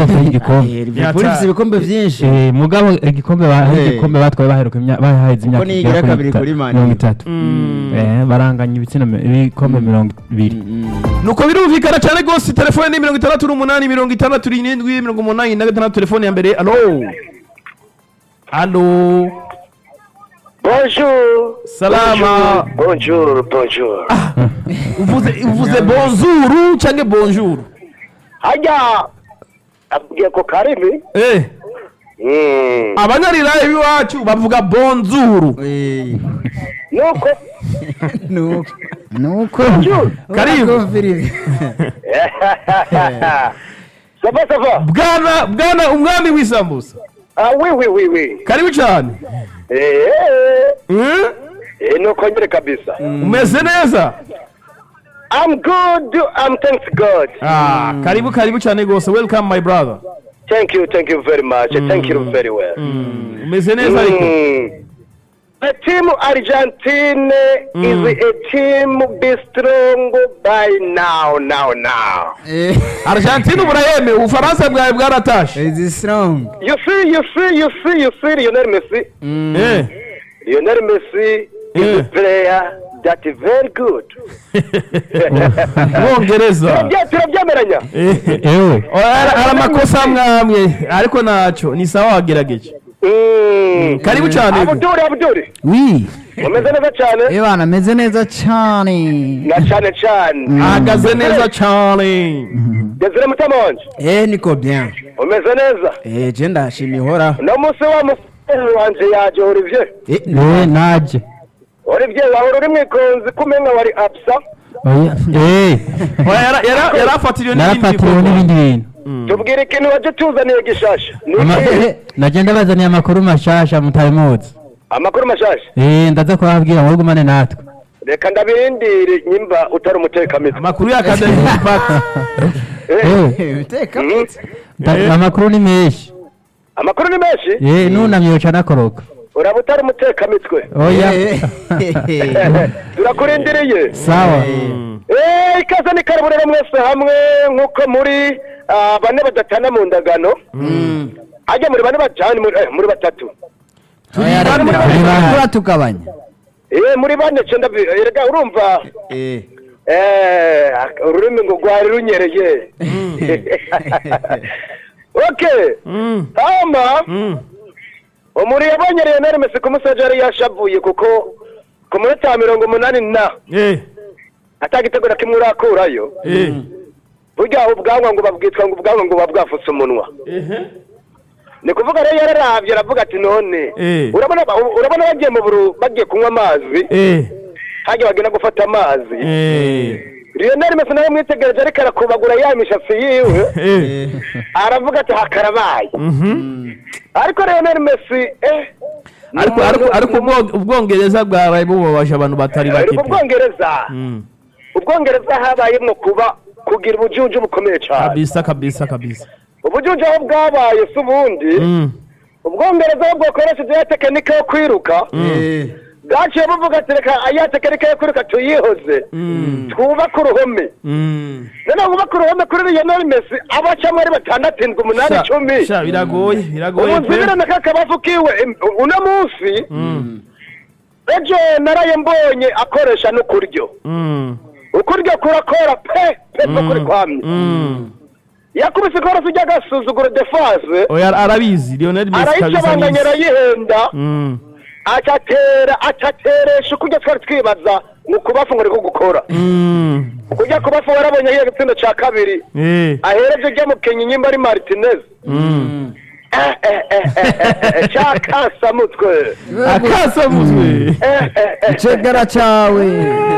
baronse igikombe Eh, Liverpool ifite ibikombe vyinshi Eh, mugabo igikombe ba- Eh. igikombe batwaye baheruka imya- bahaheze imyaka niyo igera igira kabiri ita- kuri Man mirongo U. itatu Eh, baranganya ibitsina mi- ibikombe mirongo ibiri nuko birumvikana cyane rwose telefone ni mirongo itandatu n'umunani mirongo itandatu n'irindwi mirongo umunani na gatandatu telefone ya mbere alo alo Bonjour. salama Bonjour, bonjour. uvuze uvuze bonjour cyangwa bonjour Hajya abwiye ko karimi. eh Mm. abanyarirayi b'iwacu bavuga bonjour Eh, Nuko nuko nuko Karibu. Urakumviriza. Sava sava. bwana bwana umwami w'isambusa Ah oui oui oui oui. karibu cyane Eh. Eh? Eh nuko nyere kabisa. umeze neza I'm good. I'm thanks God. ah karibu karibu cyane rwose welcome my brother Thank you, thank you very much. Thank you very well. umeze neza ariko Mm. The team Argentine is a team be strong by now, now, now. Eh, argentine ubu urayemewe ubufaransa bwawe bwaratashe is strong You see, you see, you see, you see, Lionel Messi. Eh. Lionel Messi is Yeah. a player that is very good. mwongereza Turabye- turabyemeranya ewe hari amakosa amwe amwe ariko ntacyo ni sawa wagerageje Mm. karibu cyane abuduri abuduri wi umeze neza cyane ebana ameze neza cyane na cyane cyane ahagaze neza cyane desire mutima wanje eh niko bien umeze neza eh je ndashima ihoraho uno munsi wa mufere wanje yaje olivier Eh, Eh, naje olivier wahora uri mwikonzi kumenya wari absa Oya, eh, Oya, yara- yara- yarafatiriwe n'ibindi narafatiriwe bikorwa. n'ibindi bintu tubwire ikintu waje tuzaniye gishasha ni Ama- ikihe? eh, nagenda bazaniye amakuru mashasha mutabimuzi amakuru mashasha Eh, ndaza kubabwira ngo gumane natwe reka ndabirindire nyimba utari umutekamizi amakuru ya academy impact Eh, uteka Mhm. nda- amakuru ni menshi amakuru ni menshi Eh, nunamye yoca nakoroka uraba utari umutekamitwe oya turakurindiriye sawa Eh, ikaze ni karibu rero mwese hamwe nk'uko muri ah, bane badatana mu ndagano ajya muri bane bajyane muri eh, muri batatu turatugabanya eh muri bane cyenda bi- erega urumva eh eh ururimi ngo rwari runyereye okay Mm, hama mm. umuri yabonyereye nari mesi ku musaje yari yashavuye kuko ku minota mirongo umunani na Eh, atagitego na kimwe urakurayo eh, burya ubwanwa ngo babwitwa ngo ubwanwa ngo buba bwafutse umunwa ehe. ni kuvuga rero yararavye aravuga ati none Eh. urabona ba- urabona bagiye mu buru bagiye kunywa amazi Eh, hajya bagenda gufata amazi eh, Lionel Messi nawe mwitegereje ariko arakubagura ya mishatsi yiwe eh. aravuga ati hakarabaye Mhm. ariko Lionel Messi eh ariko ariko ariko ubwo- ubwongereza bwaraye bubabaje abantu batari bake ariko pe. ubwongereza Mm. ubwongereza habayemwo kuba kugira ubujunju bukomeye cyane kabisa kabisa kabisa ubujunju aho bwabaye si ubundi Mm. ubwongereza aho bwakoresheje ya tekinike yo kwiruka eh bwaciye buvuga ati reka ya tekinike yo kwiruka tuyihoze Mm. twubake uruhome Mm. noneho wubake uruhome kuri Lionel Messi abacamo ari batandatu indwi umunani Sha- icumi sha biragoye biragoye ubu nzibire na kakabavu kiwe em, uno munsi Mm. ejo naraye mbonye akoresha n'ukuryo Mm. ukuryo kurakora pe pe pe kuri kwamye Mm. yakubise ikorasi ry'agasuzuguro defase oya arabizi Lionel Messi kabisa arayicabanganya abizi. arayihenda Mm. acatera acateresha ukuryo twari twibaza ni ukubafu ngo ariko gukora Mm. kujya kubafu warabonye ahiye igitsina ca kabiri Eh. ahereje ujya mu kenya nyimba ari martinez Mm. Eh, eh, eh, eh, eh, eh, cakasamutwe akasamutwe Eh, eh, eh. icegera cawe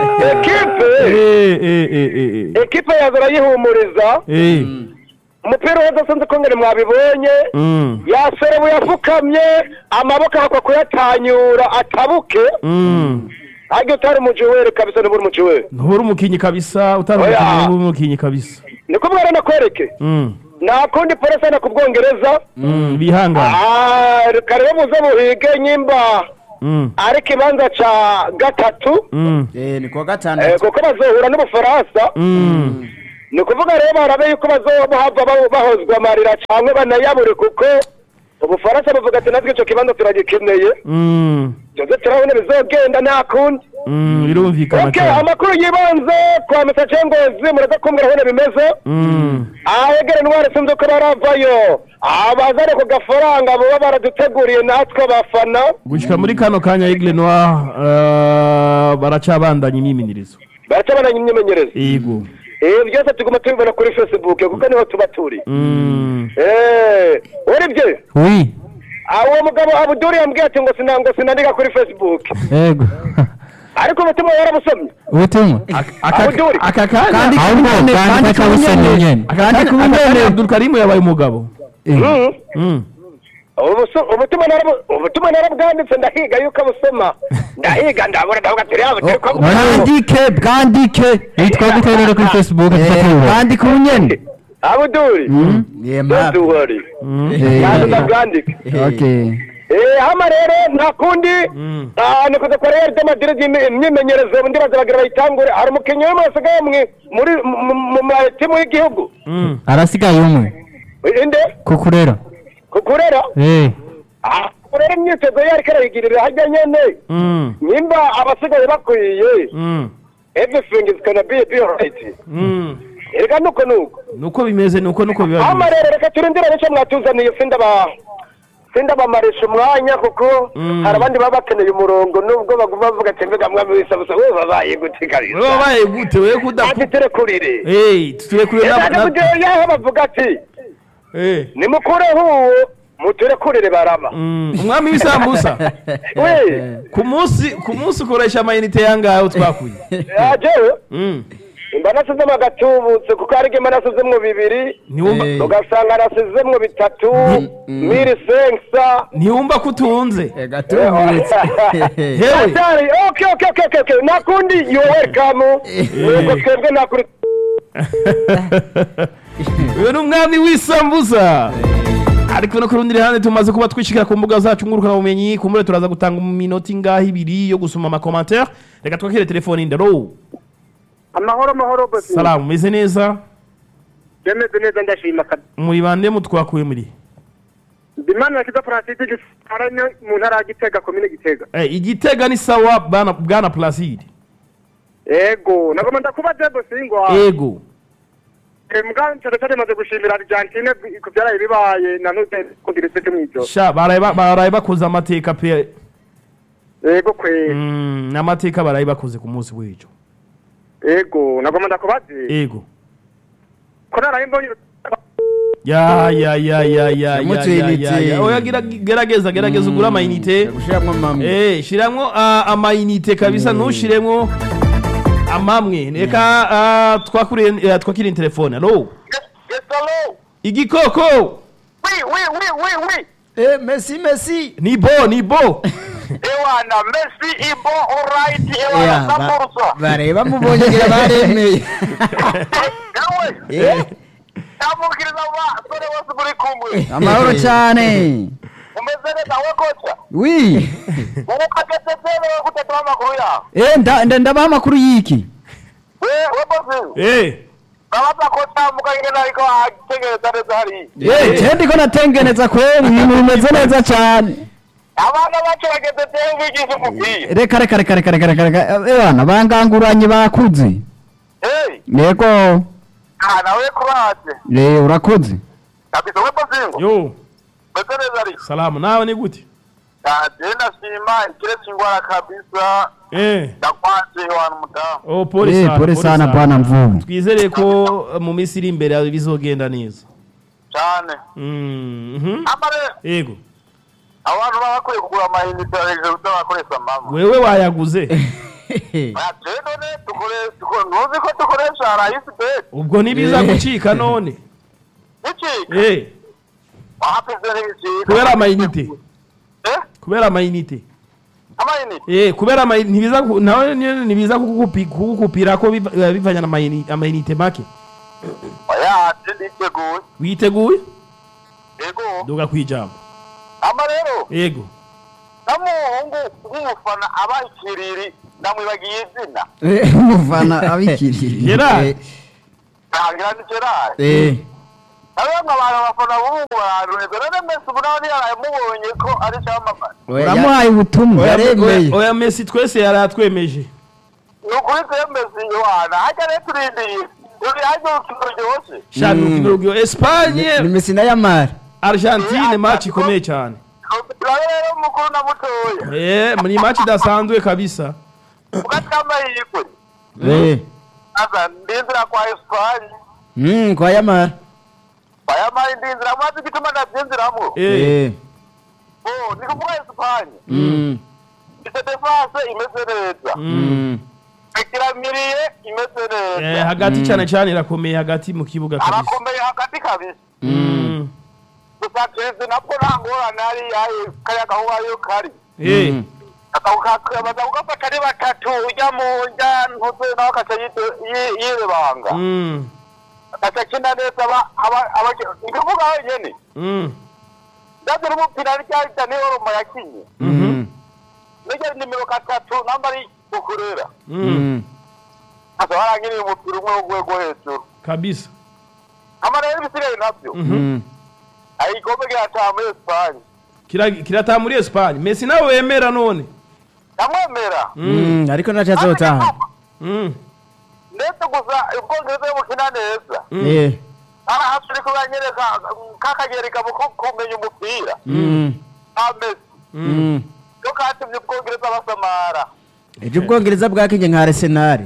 ekipe Eh, eh, eh, eh, eh. ekipe yaza arayihumuriza Eh. umupira wose sinzi ko ngene mwabibonye Mm. yaserebu yafukamye amaboko ahakwa kuyatanyura atabuke Mm. ariko utari umujuweri kabisa ntiburi umujuweri nturi umukinyi kabisa utari Oya. umukinyi nturi umukinyi kabisa ni kubwira rero nakwereke Mm. nta kundi polisi na ku bwongereza Mm. bihangane Ah, reka rero muze muhige nyimba Mm. ari ikibanza ca gatatu Mm. eh ni kuwa eh, gatandatu kuko bazohura n'ubufaransa Mm. ni ukuvuga rero barabe yuko bazohava ba- bahozwa amarira cyangwa banayabure kuko ubufaransa buvuga ati natwe icyo kibanza turagikeneye Mm, byose turabona bizogenda nta kundi mm, birumvikana okay cyane amakuru yibanze kwa misa cengozi muraza kumbwira aho bimeze Mm, ahegere intwari sinzi uko baravayo abazane ku gafaranga baba baraduteguriye natwe abafana gushika muri kano kanya Aigle Noir eh, baracabandanya imyimenyerezo baracabandanya imyimenyerezo yego ibi byose tuguma tubibona kuri facebook kuko niho tuba turi Mm, eee uribye wi uwo mugabo abuduri yambwiye ati ngo sina ngo sinandika kuri facebook yego ariko ubutumwa warabusomye ubutumwa aka- Abuduri. aka kanya Kandi ahubwo kubone- kandi kandi kakabusomye kubone- nyene aka kanya- kandi aka kanya kubone- Abdul Karim yabaye umugabo Mhm. Mm. Ubuso- ubutumwa narabu- ubutumwa narabwanditse ndahiga yuko abusoma ndahiga ndabura ndavuga ati reba turi kwa bwandike bwandike witwa gute rero kuri facebook Eh, tutakibura bwandike ubunyene abuduri yema don't worry Eh, yaje ndabwandika okay Eh, hama rero nta kundi Mm. ah, ni kuza kwa Real de Madrid imi- imyimenyerezo ndibaza bagira bayitangure hari umukinnyi umwe wasigaye mwi- muri mu- mu- mu matimu y'igihugu Mm. arasigaye umwe inde kukurera kukurera eh Ah, kurera imyitozo ye ariko arayigirira hajya nyene Mm. nimba abasigaye bakwiye Mm. everything is gonna be be alright Mm. erega nuko nuko nuko bimeze nuko nuko biba hama bimeze rero reka turindire nicyo mwatuzaniye sindaba sindabamarisha umwanya kuko Mm. hari abandi baba bakeneye umurongo nubwo baguma bavuga ati mbega mwami w'isabusa we babaye gute kabisa wewe wabaye gute wewe kudaku ati turekurire eh turekure na yaje kugira yaho bavuga ati eh nimukureho uwo muturekurire baraba Mm. umwami w'isambusa we ku munsi ku munsi ukoresha amayinite yangahe twakuye yajewe Mm. imba nasizemo agatubutse kuko hari igihe mba nasizemwo bibiri ntiwumva Eh. ugasanga nasizemwo bitatu miri senkisa ntiwumva ko utunze gatubutse hewe Atari, okay, okay, okay, okay, okay. Nakundi, you welcome. Nuko twebwe nakuri. uyu ni umwami w'isambusa ariko no ku rundi ruhande tumaze kuba twishikira ku mbuga zacu ngurukanabumenyi kumbure turaza gutanga mu minota ingahe ibiri yo gusoma amakomantere reka twakire telefone indaro Amahoro mahoro bosi. salamu meze neza Demeze neza ndashima kabisa. muri bande mutwakuye muri Ndimana kiza Francis gisaranye mu ntara ya Gitega komine Gitega. Eh, igitega ni sawa bana bwana placide Ego, nagoma ndakubaza bosi ngo ego mbwa cyane cyane maze gushimira Argentine ku byaraye bibaye na none kugira icyo mw'ijoro. sha baraye ba- baraye bakoze amateka pe Ego kwe. Mm, n'amateka baraye bakoze ku munsi w'ejo Ego, nagoma ndakubaza. ego Ko naraye mbonye ya ya ya ya ya ya Yamutuye ya ya inite. ya oya gira- gerageza gerageza ugura amayinite gushiramwo mamwe eh shiramwo ah, amayinite kabisa ntushiremwo amamwe reka ah, twakuriye eh, twakiriye telefone allo Yes, hello. igikoko Oui, oui, oui, oui, oui. eh messi messi ni bo ni bo Ewana, Messi ibo alright, Yeah, ewana ba- samburusa. bareba mubonye ngira baremeye Ewe, ndamukiriza abasore bose muri kumwe. amahoro cyane Umeze neza we kocha. wi Ubu kageze tebe we gutatu amakuru yawe. eh nda- nda- ndabaha amakuru y'iki We, we bosi. eh Nabaza kocha mukagenda ariko ategereza neza hari. eh je ndiko natengeneza kweli ibintu bimeze neza cyane Abana bacu bageze tebe bigisha umupira. reka reka reka reka reka reka reka eh bana banganguranye bakuze Hey, yego ah nawe kuraje. eh urakoze Kabisa we bosi. yo Meze neza ari. salamu nawe ni gute Ah, je ndashima ikiretse ingwara kabisa. eh Ndakwanje wana mutamu. oh pole eh sana pole sana bwana mvubu twizere ko eh, mu minsi iri imbere bizogenda neza Cyane. Mhm. Amare ego abantu baba bakwiye kugura amayinite hejuru y'abakoresha mama. wewe wayaguze Ate none tukore tukore ntuzi ko dukoresha rayisi bet. ubwo ntibiza gucika none Iki? eh Wapize n'iki? kubera amayinite Eh? kubera amayinite Amayinite. eh kubera amayinite ntibiza ku- nawe nyene ntibiza kukupi- kukupira ko biva- eh, bivanye na amayini- amayinite make Oya, ate nditeguye. witeguye Ego. duga kwijambo Ama rero, ego namuhungu w'umufana aba ikiriri namwibagiye izina. eh umufana abikiriye Gerard. Eh, ntangira ni gerard eh nawe nk'abantu bafana b'ubu bantu rero mesi ubu nawe ntiyaraye mubonye ko ari icyamamare uramuhaye ubutumwa Oya- yaremeye oya- oya mesi twese yari atwemeje ni ukuri twemezi yohana hajya rero turindiye turi hajya urukino ruryoshye shaka Mm. urukino rugyo Espagne ni Messi na Yamal Argentine match ikomeye cyane turabe rero mukuru na mutoya eh ni match idasanzwe kabisa ugati k'amahirwe eh aza ndinzira kwa esipanye mm kwa Yamal bayamaye ndinzira maze igituma ndabyinziramo eh eh oh ni kuvuga esipanye mm ifite defense imeze neza mm ikiramiriye imeze eh neza hagati cyane cyane irakomeye hagati mu kibuga kabisa arakomeye hagati kabisa Mm. gusa kirizi nabwo nta ngorane ari yayo kariya gahuba yo kari eh Mm. baza kugafata ari batatu ujya mu njya ntuze nawe akaca yite- yi- yirebanga Mm. akaca akina neza aba- aba- aba- ndivuga wenyene Mm. ndabyo n'umupira rya dani oromo yakinye mm niryo nimero gatatu namba ari kukurera Mm. mm asa warangiriye umupira umwe w'urwego hejuru kabisa ama rero ibisigaye nabyo mm ayikombe kirataha muri esipanye Kira- kirataha muri Espagne Messi nawe wemera none ndamwemera mm ariko nacho azotaha Mm. ndetse gusa ubwongereza bukina neza eh ara hafi uri kubanyereka kakagereka mu ku- kumenya umupira mm nta mesi mm yo katumye ubwongereza basamara ejo ubwongereza bwakinye nka Arsenal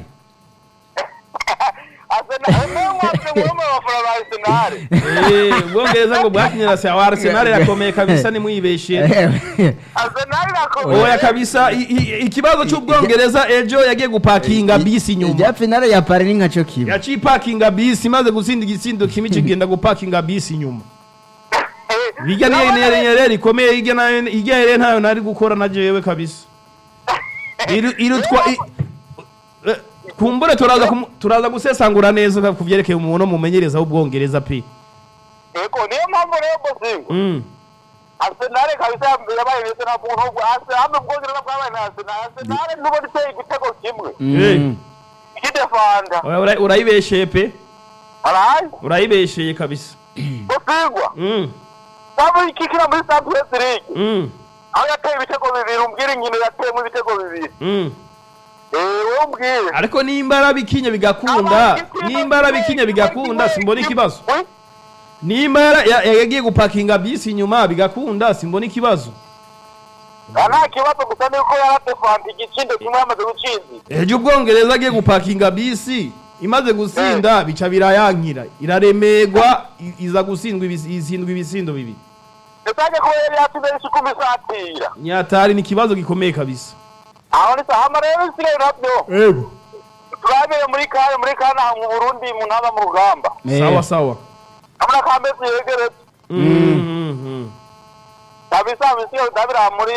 asenamwe bafana ba arsenal Eh, ubwongereza ngo bwakinyira se wa Arsenal irakomeye kabisa nimwibeshe arsenal irakomeye oya kabisa i- i- ikibazo cy'ubwongereza ejo yagiye gupakinga bisi ijya inyuma finale ya Paris ni nkaco kiba yaciye ipakinga bisi imaze gutsinda igitsindo kimwe kigenda gupakinga bisi inyuma hirya niyo rero rikomeye hirya nayo hirya rero ntayo nari gukora na jewe kabisa Iru- irutwa i- eh, kumbure turaza kumu- turaza gusesangura neza ku byerekeye umuntu mumenyereza w'ubwongereza pe yego niyo mpamvu rero bosingo Mm. arsenal kabisa yabaye ndetse na muntu ubwo hamwe ubwongereza bwabaye na arsenal arsenal ntubona iteye igitego kimwe mm ikidefanda Oya, ura- urayibesheye pe arayi urayibesheye kabisa bosingwa Mm. waba ikikira muri champions league Mm. aho yateye ibitego bibiri umbwira inkino yateyemo ibitego bibiri Mm. eh wowe umbwire ariko nimba arabikinye bigakunda nimba arabikinye bigakunda simbona ikibazo Oui. nimba yara- ya- ya- yagiye gupakinga bisi inyuma bigakunda simbona ikibazo Ah, nta kibazo gusa nuko yaradefanda igitsindo kimwe yamaze gutsinda ejo ubwongereza agiye gupakinga bisi imaze gusinda bica birayankira iraremerwa i- iza gutsindwa ibis- izindwa ibisindo bibiri ndetse kuba yari yatsinze isuku isatira nyatari ni ikibazo gikomeye kabisa aho ni sahama rero isigaye nabyo ego turabere muri kare muri kare aha mu burundi mu ntaba mu rugamba sawa sawa abona ka mesi yegeretse Mhm. kabisa misiyo ndabira muri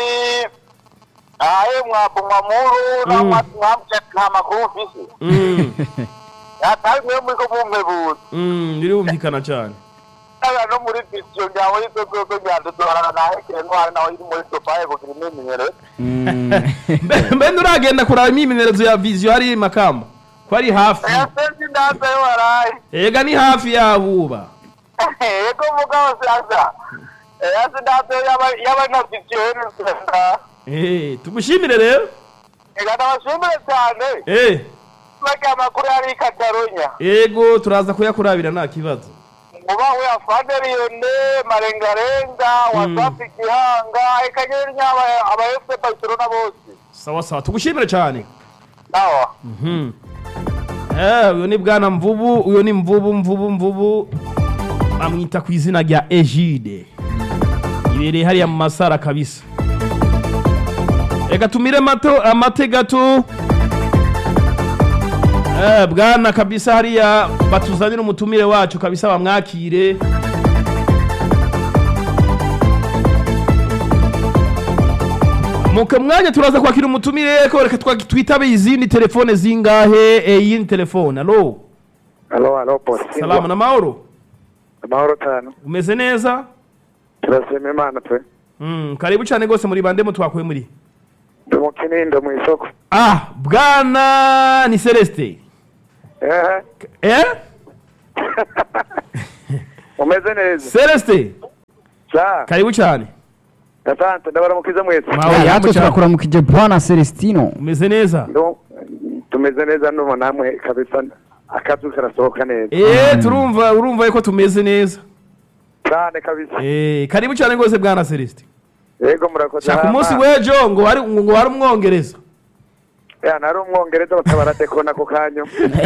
aye mwapumwa muru nta makuru mfise Mm. yataye mwe muri ko bumpebuza Mm, birumvikana cyane ndabira no muri disiyo ryawe y'ibyo byose byandudorana nahekeye ntwari nawe iri muri sopaye kugira imyemenyereze Mbe- mbe nturagenda kuraba imyimenyerezo ya viziyo hari makamba ko ari hafi yasenze indanza yo waraye ega ni hafi yabuba yego mugabo sasa yasi indanza yaba na disiyo y'inzira Eh, tugushimire rero ega ndabashimire cyane Eh, bagiye amakuru yari i katarunya ego turaza kuyakurabira nta kibazo muba we afande liyone marengarenga wasafi gihanga eka nyeri nyaba aba fc barcelona bose sawa sawa tugushimire cyane sawa Mhm. Eh, uyu ni bwana mvubu uyu ni mvubu mvubu mvubu bamwita ku izina rya egide ibereye hariya mu masara kabisa reka tumire mato amate gato Eh, bwana kabisa hariya batuzanire umutumire wacu kabisa bamwakire muke mwanya turaza kwakira umutumire ko reka twa- twitabe izindi telefone zingahe eh, iyindi telefone alo halo halo bosi salamu na mahoro amahoro cyane umeze neza turashima imana pe mm, karibu cyane rwose muri bande mutwakuye muri ndi mu kinindo mu isoko ah bwana ni celestin ehe eh umeze neza celestin sa karibu cyane asante ndabaramukiza mwese Mwawe yatwe yambo cyane. turakuramukije bwana celestino umeze neza Ndo- tumeze neza ndumva namwe kabisa akazu karasohoka neza eh turumva urumva ko tumeze neza cyane kabisa eh karibu cyane rwose bwana celestin yego murakoze shaka Hama, umunsi w'ejo ngo wari ngo wari umwongereza ya nari umwongereza batabaradekona ako kanya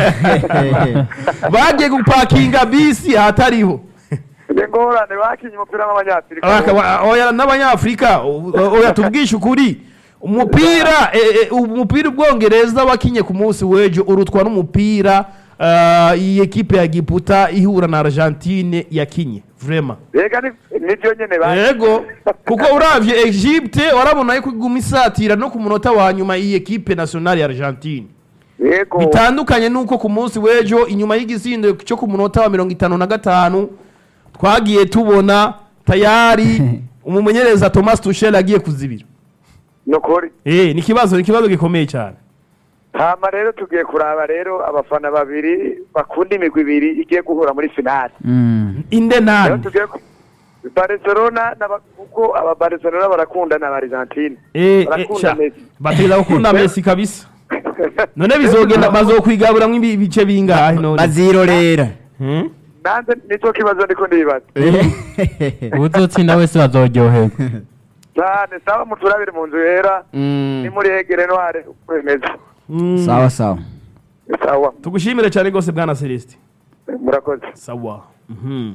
bagiye gupakinga bisi ahatariho ni ngorane bakinye umupira w'abanyafurika Bakaba- oya n'abanyafurika o- o- oya tubwishe ukuri umupira eh, eh, umupira ubwongereza wakinye ku munsi w'ejo urutwa n'umupira ah, iyi ekipe ya giputa ihura na argentine yakinye vrema yega ni- nibyo nyene ba yego kuko uravye egypte warabona yuko iguma isatira no ku munota wa nyuma iyi ekipe nationale ya argentine yego bitandukanye nuko ku munsi w'ejo inyuma y'igisindo cyo ku munota wa mirongo itanu na gatanu twagiye tubona tayari umumenyereza thomas tuchel agiye kuzibira nukuri eh ni ikibazo ni ikibazo gikomeye cyane hama rero tugiye kuraba rero abafana babiri bakunda imigwi ibiri igiye guhura muri finale inde rero nani tugiye ku- Barcelona n'aba- kuko aba Barcelona barakunda na Argentine eh eh, barakunda sha Messi bateza gukunda Messi kabisa none bizogenda bazokwigaburamwo ibi- ibice bingahe none bazirorera Hmm? nanze nicyo kibazo ndiko ndibaza uzotsinda wese bazoryoherwa cyane sawa muturabire mu nzu yera ni muri egere ntware kwemeza Mm. sawa sawa sawa tugushimire cyane rwose bwana celestin murakoze sawa Mhm.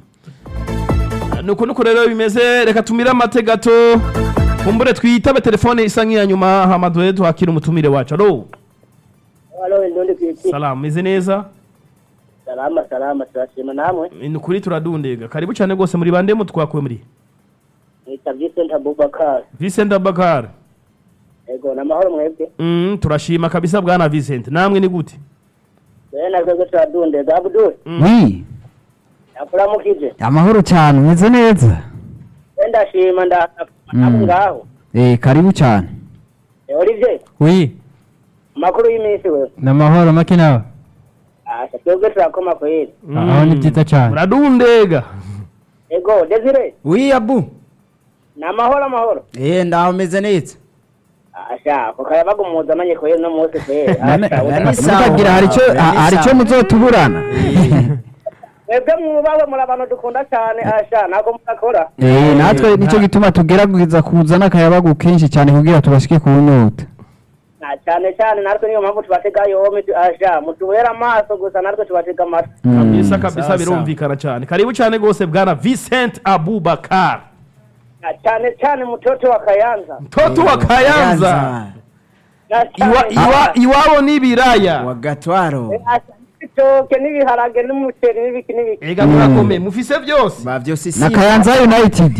nuko nuko rero bimeze reka tumire amate gato kumbure twitabe telefone isa nk'iya nyuma hama duhe tuhakire umutumire wacu alo Halo, ndundi kwiki. salamu meze neza Salama, salama, turashima namwe. ni ukuri turadundega karibu cyane rwose muri bande mu twakuye muri Nita Vincent Abubakar. Vincent Abakar Ego, namahoro mwebwe. mm, turashima kabisa bwana Vincent namwe ni gute Wewe na kwego turadundega. Abdul, wi akuramukije. amahoro cyane umeze neza Wenda shima nda Mm. namu ngaho. eh karibu cyane Eh, Olivier, wi makuru y'iminsi wewe. ni amahoro make nawe Asha, twebwe turakoma kweli. aho ni byiza cyane muradundega Ego, Desire, wi abu namahoro amahoro. eh ndaho umeze neza Asha, ko kayabaga umuzamanye kweli no munsi kweli. None- Asha, none uta- sawa. mukagira hari icyo Sawa, hari icyo sawa. muzotuburana Mwebwe mwubawe muri abantu dukunda cyane. Asha, ntabwo murakora. eh natwe nicyo gituma tugerageza kuzana akayabagu kenshi cyane kugira tubashike ku nyota Na cyane cyane natwe niyo mpamvu tubatega yombi tu- asha mutubera amaso gusa natwe tubatega amatwi kabisa kabisa Sawa, birumvikana cyane karibu cyane rwose bwana Vincent Abubakar Na cyane cyane mutoto wa kayanza mtoto wa Kayanza Na cyane Iwa, iwa, iwabo ni ibiraya wa gatwaro Asha, ibitoke n'ibiharage n'umuceri n'ibiki n'ibiki ega murakomeye mufise byose ba byose si na kayanza united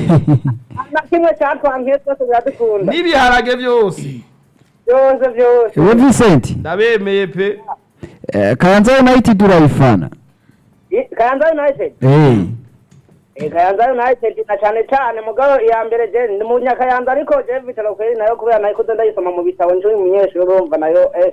na kimwe cyatwankiye twese biradukunda n'ibiharage byose byose byose we Vincent ndabemeye pe eh, kayanza united urayifana I- kayanza united eh Eh, kayanza united na cyane cyane mugabo iya mbere je ni mu nyakayanza ariko je bitaro kweri nayo kubera nayo kuzo ndayisoma mu bitabo njuri umunyeshuri urumva nayo eh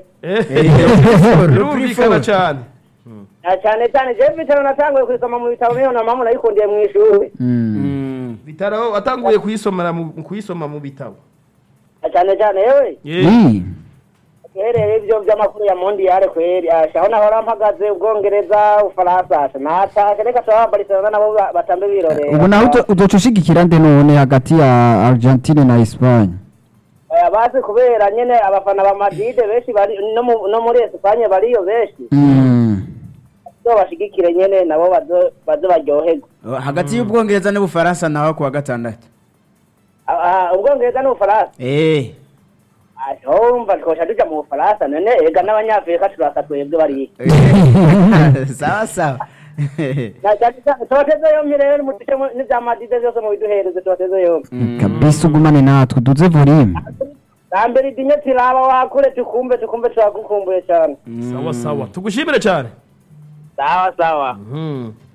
birumvikana cyane na cyane cyane je bitaro natanguye kuyisoma mu bitabo niyo na mama nayikundiye mu ishuri mm. bitaro watanguye kuyisomera mu kuyisoma mu bitabo na cyane cyane yewe Ye. Eh. uhereye ibyo by'amakuru ya mondiyale kweri asha aho nahora mpagaze ubwongereza ufaransa asha natashe reka turaba barcelona nabo ba- batambe birorera ubu naho uzo- uzoca ushigikira nde none hagati ya argentine na espagne Oya, bazi kubera nyene abafana ba madrid benshi bari no mu- no muri espanye bariyo benshi mm. so bashigikire nyene nabo bazo- baze baryoherwe hagati y'ubwongereza n'ubufaransa naho kuwa gatandatu Ah, ah, ubwongereza n'ubufaransa eh asha wumva twosha tuja mu bufaransa none ega n'abanyafurika turasa twebwe bariyo sawa sawa Na cyane cyane tuboteze yompi rero muduce mu- n'ivya madrid vyose mubiduhereze tuboteze yompi kabisa ugumane natwe duze volume nambere idinye tiraba wakure tukumbe tukumbe turagukumbuye cyane sawa sawa tugushimire cyane sawa sawa Mhm.